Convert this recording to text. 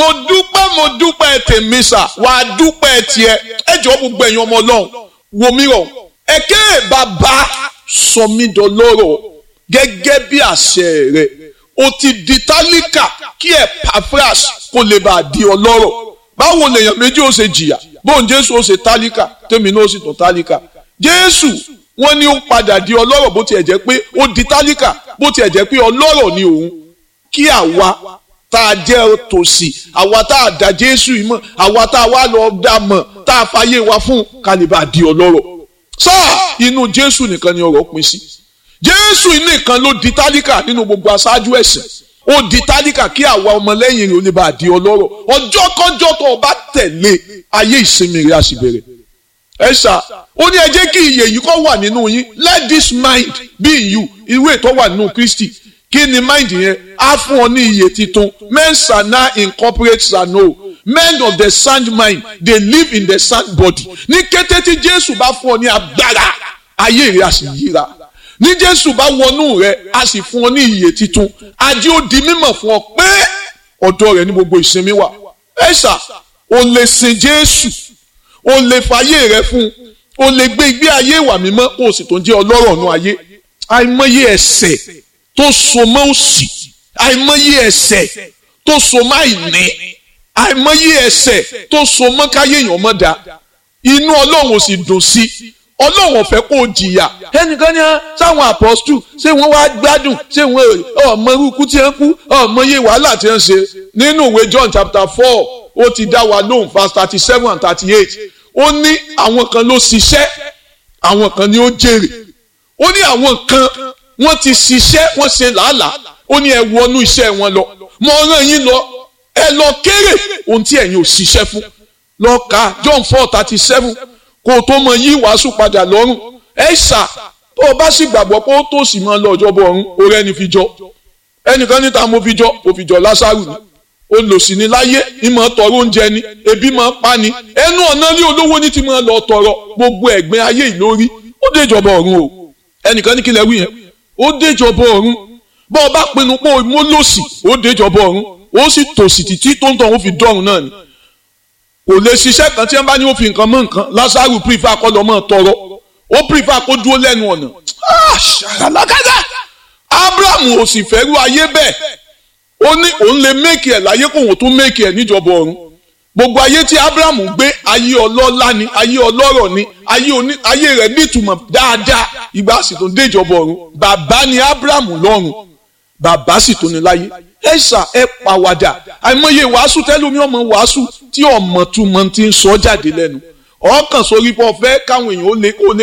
mo dúpẹ́ mo dúpẹ́ tèmi sà wàá dúpẹ́ tiẹ̀ ẹ jọ gbogbo ẹ̀yin ọmọ ọlọ́run wò mí rọ̀ ẹ̀kẹ́ bàbá sọ mí dọlọ́rọ̀ gẹ́gẹ́ bí àṣẹ rẹ̀ o ti di tálíkà kí ẹ̀ pafras kó lè bàa di ọlọ́rọ̀ báwo lèèyàn méjì ó ṣe jìyà bóun jésù ó ṣe tálíkà tèmi náà ó sì tún tálíkà jésù wọ́n ní ó padà di ọlọ́rọ̀ bó tiẹ̀ jẹ́ pé ó di tálíkà bó tiẹ̀ jẹ́ pé ọlọ́rọ̀ ni òun kí àwa tá a jẹ́ tòsí àwa tá a dá jésù yìí mọ̀ àwa tá a wá lọ dá mọ̀ tá a fàyè wa fún kálíbà di ọlọ́rọ̀ sáà inú jésù nìkan ni ọ̀rọ̀ pín sí jésù nìkan ló di tálíkà nínú gbogbo aṣáájú ẹ̀sìn ó di tálíkà kí àwa ọmọlẹ́yìn rẹ̀ ó lè bá a di ọlọ́rọ̀ ọjọ́ kọjọ́ tó o bá tẹ̀lé ayé ìsinmi rẹ̀ á sì bẹ̀rẹ̀ ẹ ṣá ó ní ẹ jẹ́ kí iyè yìí kó wà nínú yín let this mind be in you irú ètò wà nínú kristi kí ni mind yẹn á fún ọ ní iyè titun men shall now incorporate shall know men of the sound mind they live in the sound body ní kété tí jésù bá fún ọ ní agbára ayé rẹ á sì yíra ní jésù bá wọnú rẹ á sì fún ọ ní iyè titun ajé ó di mímọ̀ fún ọ pé ọ̀dọ̀ rẹ ní gbogbo ìsinmi wà ẹ ṣá o lè sin jésù o lè fàyè rẹ fún o lè gbé ìgbé ayé ìwà mímọ́ o sì tó ń jẹ́ ọlọ́rọ̀ ọ̀nà ayé àìmọye ẹ̀ṣẹ̀ tó so mọ́ òṣì àìmọye ẹ̀ṣẹ̀ tó so mọ́ àìní àìmọye ẹ̀ṣẹ̀ tó so mọ́ káyé èèyàn mọ́ da inú ọlọ́run ò sì dùn sí ọlọ́run ò fẹ́ kó o jìyà ẹnìkan ní sáwọn apọ́stù ṣé wọ́n wá gbádùn ṣé wọ́n ọmọ irúkú tí wọ́n kú ọmọ iye wàhálà tí wọ́n ṣe nínú ìwé John chapter four ó ti dá wa lóhùn verse thirty seven and thirty eight ó ní àwọn kan ló ṣiṣẹ́ àwọn kan ni ó jèrè ó ní àwọn kan wọ́n ti ṣiṣẹ́ wọ́n ṣe làálàá ó ní ẹ wọnú iṣẹ́ wọn lọ mo rán yín lọ ẹ lọ kéré ohun tí ẹ̀yin ò ṣiṣẹ́ fún lọ ka John four thirty seven kó o tó mọ yí wàásù padà lọ́rùn ẹ ṣà tó o bá sì gbàgbọ́ pé ó tó sì máa lọ ọjọ́ bọ̀ ọ̀run orí ẹni fi jọ ẹnìkan níta mo fi jọ mo fi jọ Lásárù ni olòṣì ni láyé ìmọ̀ tọrọ oúnjẹ ni ebi máa pa ni ẹnu ọ̀nà ní olówó ní ti máa lọ tọrọ gbogbo ẹ̀gbin ayé ìlórí ó déjọba ọ̀run o ẹnìkan ní kí lẹ wí yẹn ó déjọba ọ̀run bọ́ ọ bá pinnu pé mo lòṣì ó déjọba ọ̀run ó sì tòṣì títí tó ń tọ̀ ó fi dọ́run náà ni kò lè ṣiṣẹ́ kan tí wọ́n bá ní ó fi nǹkan mọ́ nǹkan Lásárù pírífà kọ́ lọ́ mọ́ tọrọ ó pírífà kó dúró lẹ́nu ọ̀nà ṣàràlágádá Abrahamu ò sì fẹ́rú ayé bẹ́ẹ̀ ó ní òun lè méèkì ẹ̀ láyé kó òun tún méèkì ẹ̀ níjọba ọ̀run gbogbo ayé tí Abrahamu gbé ayé ọlọ́lá ni ayé ọlọ́rọ̀ ni ayé rẹ̀ nítumọ̀ dáadáa ìgbà sì tó déjọba ọ̀run bàbá ni Abrahamu lọ́run bàbá sì tó ní láyé ẹ ṣà ẹ pàwàdà àìmọye wàásù tẹlómi ọmọ wàásù tí ọmọ túmọ̀ ti ń sọ jáde lẹ́nu ọkàn sórí pọ̀ fẹ́ káwọn èèyàn ó lè kó lè